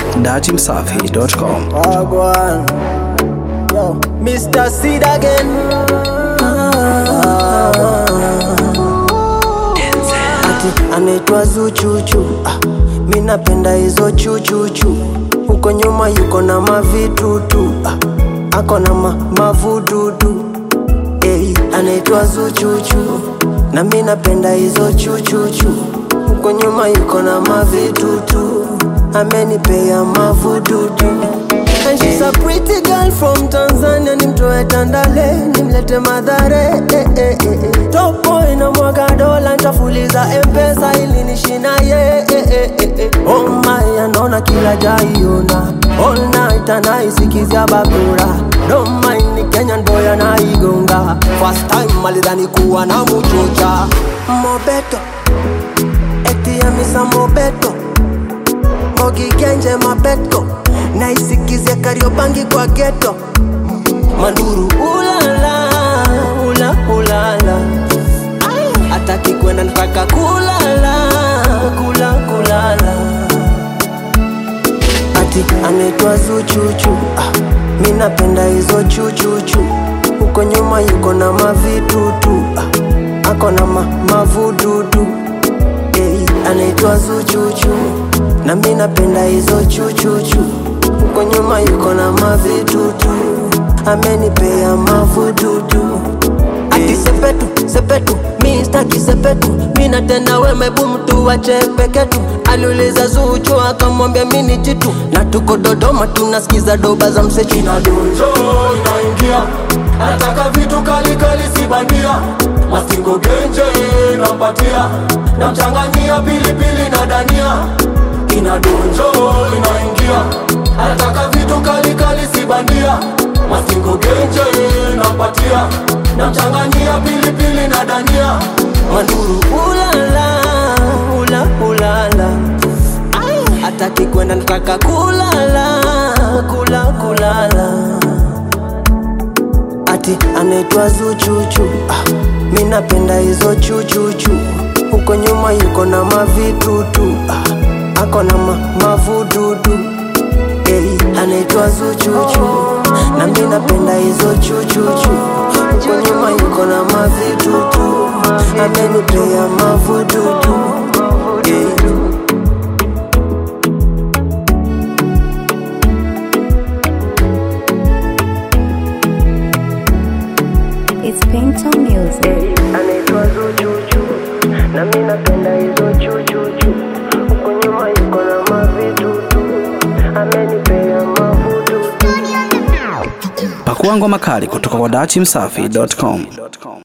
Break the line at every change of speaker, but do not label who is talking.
datimsafi.com.
Wagwan. Yo, Mr. Seed again. Ati anaitwa Zuchuchu. Ah, mi napenda hizo chuchuchu. Huko nyuma yuko na mavitutu. Ah, ako na ma, mavududu. Hey, anaitwa Zuchuchu. Na mi napenda hizo chuchuchu. Huko nyuma yuko na mavitutu. Amenipea mavududu. And she's a pretty girl from Tanzania, nimtoe Tandale, nimlete Madhare eh, eh, eh, eh. Top boy na mwaga dola, ntafuliza mpesa ili nishina ye eh, eh, eh, eh. Oh my, anaona kila jaiona all night anaisikizia bakura Don't mind ni Kenya ndo yanaigonga First time alidhani kuwa na muchocha Mobeto, eti ya misa Mobeto Mogi Genje Mabeto naisikize Kariobangi kwa geto Manduru ulala ula ulala ataki kwenda nataka kulala kula kulala ati anaitwa Zuchuchu ah, mi napenda hizo chuchuchu huko nyuma yuko na mavitutu ah, ako na ma, mavududu hey, anaitwa Zuchuchu na mi napenda hizo chuchuchu huko nyuma yuko na mavitutu amenipea mavududu ati sepetu sepetu mi staki sepetu mi natenda wemebu mtu wachepeketu aliuliza Zuchu akamwambia mi ni jitu na tuko Dodoma tunasikiza doba za msechu
na donjo inaingia anataka vitu kali kali si bandia mastingo genje nampatia namchanganyia pilipili na dania ina donjo inaingia anataka vitu kali kali si bandia mastingo genje nampatia namchanganyia pilipili na dania
Manduru ulala ula ulala ataki kwenda nataka kulala kula kulala ati anaitwa Zuchuchu ah, mi napenda hizo chuchuchu huko nyuma yuko na mavitutu ah, ako na ma, mavududu hey, anaitwa Zuchuchu na mi napenda hizo chuchuchu huko nyuma yuko na mavitutu amenipea mavududu hey.
It's Pinto Music.
anaitwa Zuchuchu na mi napenda hizo chuchuchu huko nyuma yuko na mavitutu amenipea mavududu
Pakua ngoma kali kutoka kwa datimsafi.com.